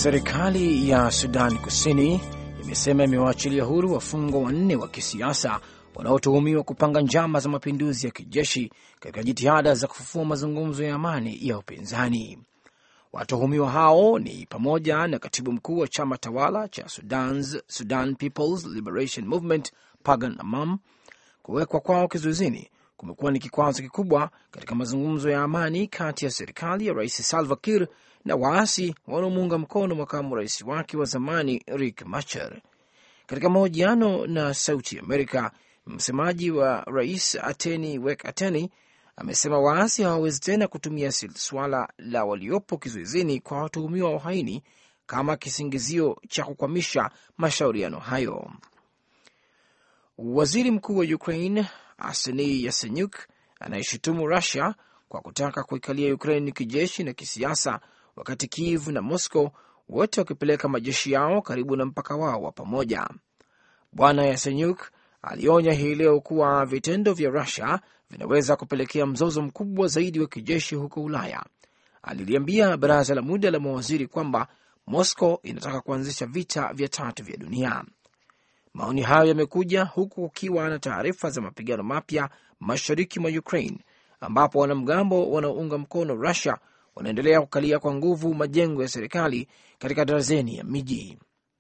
Serikali ya Sudan Kusini imesema imewaachilia huru wafungwa wanne wa kisiasa wanaotuhumiwa kupanga njama za mapinduzi ya kijeshi katika jitihada za kufufua mazungumzo ya amani ya upinzani. Watuhumiwa hao ni pamoja na katibu mkuu wa chama tawala cha Sudan's, Sudan People's Liberation Movement Pagan Amam. Kuwekwa kwao kizuizini kumekuwa ni kikwazo kikubwa katika mazungumzo ya amani kati ya serikali ya Rais Salva Kiir na waasi wanaomuunga mkono makamu rais wake wa zamani Riek Machar. Katika mahojiano na Sauti Amerika, msemaji wa rais Ateni Wek Ateni amesema waasi hawawezi tena kutumia suala la waliopo kizuizini kwa watuhumiwa wa uhaini kama kisingizio cha kukwamisha mashauriano hayo. Waziri mkuu wa Ukraine Arseniy Yatsenyuk anayeshutumu Rusia kwa kutaka kuikalia Ukraine kijeshi na kisiasa, wakati Kiev na Moscow wote wakipeleka majeshi yao karibu na mpaka wao wa pamoja. Bwana Yatsenyuk alionya hii leo kuwa vitendo vya Rusia vinaweza kupelekea mzozo mkubwa zaidi wa kijeshi huko Ulaya. Aliliambia baraza la muda la mawaziri kwamba Moscow inataka kuanzisha vita vya tatu vya dunia. Maoni hayo yamekuja huku kukiwa na taarifa za mapigano mapya mashariki mwa Ukraine, ambapo wanamgambo wanaounga mkono Rusia wanaendelea kukalia kwa nguvu majengo ya serikali katika darazeni ya miji.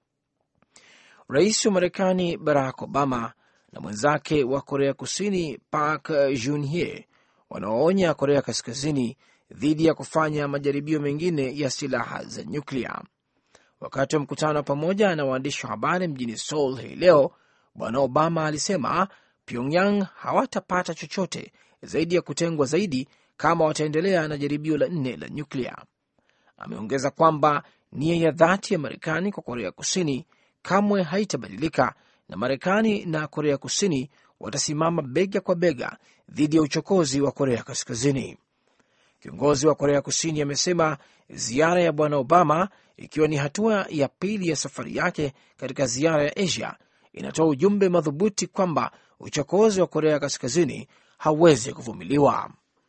Rais wa Marekani Barack Obama na mwenzake wa Korea Kusini Park Geun-hye wanaoonya Korea Kaskazini dhidi ya kufanya majaribio mengine ya silaha za nyuklia. Wakati wa mkutano pamoja na waandishi wa habari mjini Seoul hii leo, Bwana Obama alisema Pyongyang hawatapata chochote zaidi ya kutengwa zaidi kama wataendelea na jaribio la nne la nyuklia. Ameongeza kwamba nia ya dhati ya Marekani kwa Korea Kusini kamwe haitabadilika na Marekani na Korea Kusini watasimama bega kwa bega dhidi ya uchokozi wa Korea Kaskazini. Kiongozi wa Korea Kusini amesema ziara ya Bwana Obama, ikiwa ni hatua ya pili ya safari yake katika ziara ya Asia, inatoa ujumbe madhubuti kwamba uchokozi wa Korea Kaskazini hauwezi kuvumiliwa.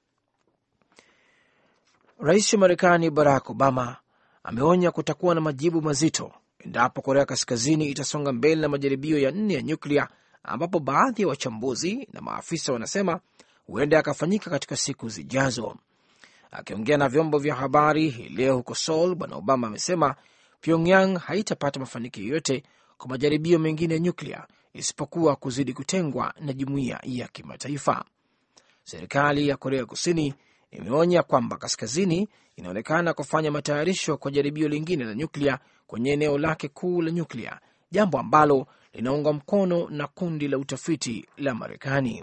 Rais wa Marekani Barack Obama ameonya kutakuwa na majibu mazito endapo Korea Kaskazini itasonga mbele na majaribio ya nne ya nyuklia, ambapo baadhi ya wachambuzi na maafisa wanasema huenda yakafanyika katika siku zijazo. Akiongea na vyombo vya habari hii leo huko Seoul, Bwana Obama amesema Pyongyang haitapata mafanikio yoyote kwa majaribio mengine ya nyuklia isipokuwa kuzidi kutengwa na jumuiya ya kimataifa. Serikali ya Korea Kusini imeonya kwamba Kaskazini inaonekana kufanya matayarisho kwa jaribio lingine la nyuklia kwenye eneo lake kuu la nyuklia, jambo ambalo linaungwa mkono na kundi la utafiti la Marekani.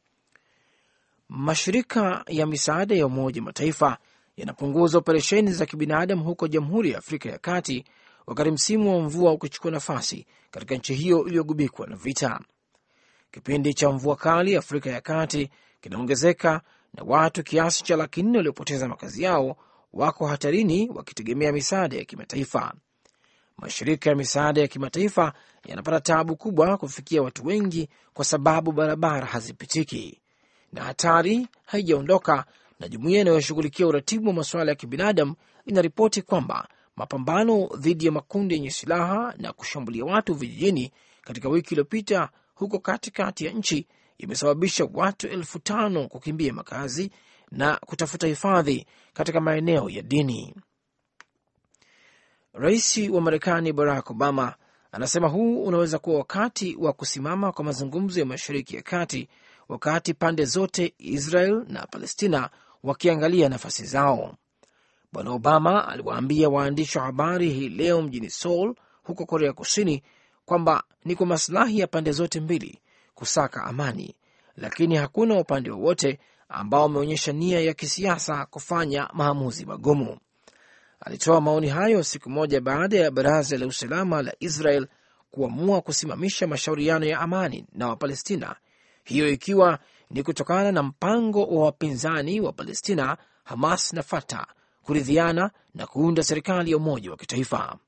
Mashirika ya misaada ya Umoja Mataifa yanapunguza operesheni za kibinadamu huko Jamhuri ya Afrika ya Kati wakati msimu wa mvua ukichukua nafasi katika nchi hiyo iliyogubikwa na vita. Kipindi cha mvua kali Afrika ya Kati kinaongezeka na watu kiasi cha laki nne waliopoteza makazi yao wako hatarini wakitegemea misaada ya kimataifa. Mashirika ya misaada ya kimataifa yanapata tabu kubwa kufikia watu wengi kwa sababu barabara hazipitiki na hatari haijaondoka. Na jumuiya inayoshughulikia uratibu wa masuala ya kibinadamu inaripoti kwamba mapambano dhidi ya makundi yenye silaha na kushambulia watu vijijini katika wiki iliyopita huko katikati ya nchi imesababisha watu elfu tano kukimbia makazi na kutafuta hifadhi katika maeneo ya dini. Rais wa Marekani Barack Obama anasema huu unaweza kuwa wakati wa kusimama kwa mazungumzo ya Mashariki ya Kati, wakati pande zote Israel na Palestina wakiangalia nafasi zao. Bwana Obama aliwaambia waandishi wa habari hii leo mjini Seoul huko Korea Kusini kwamba ni kwa masilahi ya pande zote mbili kusaka amani, lakini hakuna upande wowote ambao umeonyesha nia ya kisiasa kufanya maamuzi magumu. Alitoa maoni hayo siku moja baada ya baraza la usalama la Israel kuamua kusimamisha mashauriano ya amani na Wapalestina, hiyo ikiwa ni kutokana na mpango wa wapinzani wa Palestina, Hamas na Fatah kuridhiana na kuunda serikali ya umoja wa kitaifa.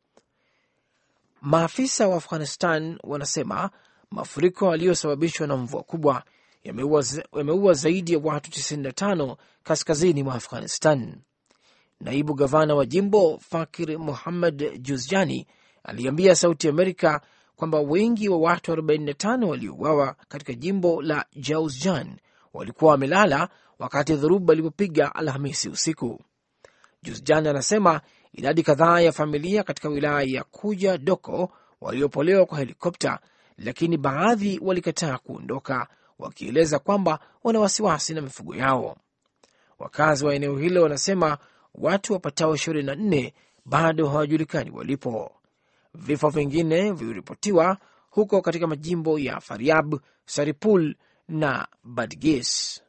Maafisa wa Afghanistan wanasema mafuriko yaliyosababishwa na mvua kubwa yameua zaidi ya watu 95 kaskazini mwa Afghanistan. naibu gavana wa jimbo Fakir Muhammad Juzjani aliambia Sauti Amerika kwamba wengi wa watu 45 waliouawa katika jimbo la Jauzjan walikuwa wamelala wakati dhoruba ilipopiga Alhamisi usiku. Juzjan anasema idadi kadhaa ya familia katika wilaya ya Kuja Doko waliopolewa kwa helikopta, lakini baadhi walikataa kuondoka, wakieleza kwamba wana wasiwasi na mifugo yao. Wakazi wa eneo hilo wanasema watu wapatao 24 bado hawajulikani walipo. Vifo vingine viliripotiwa huko katika majimbo ya Faryab, Saripul na Badgis.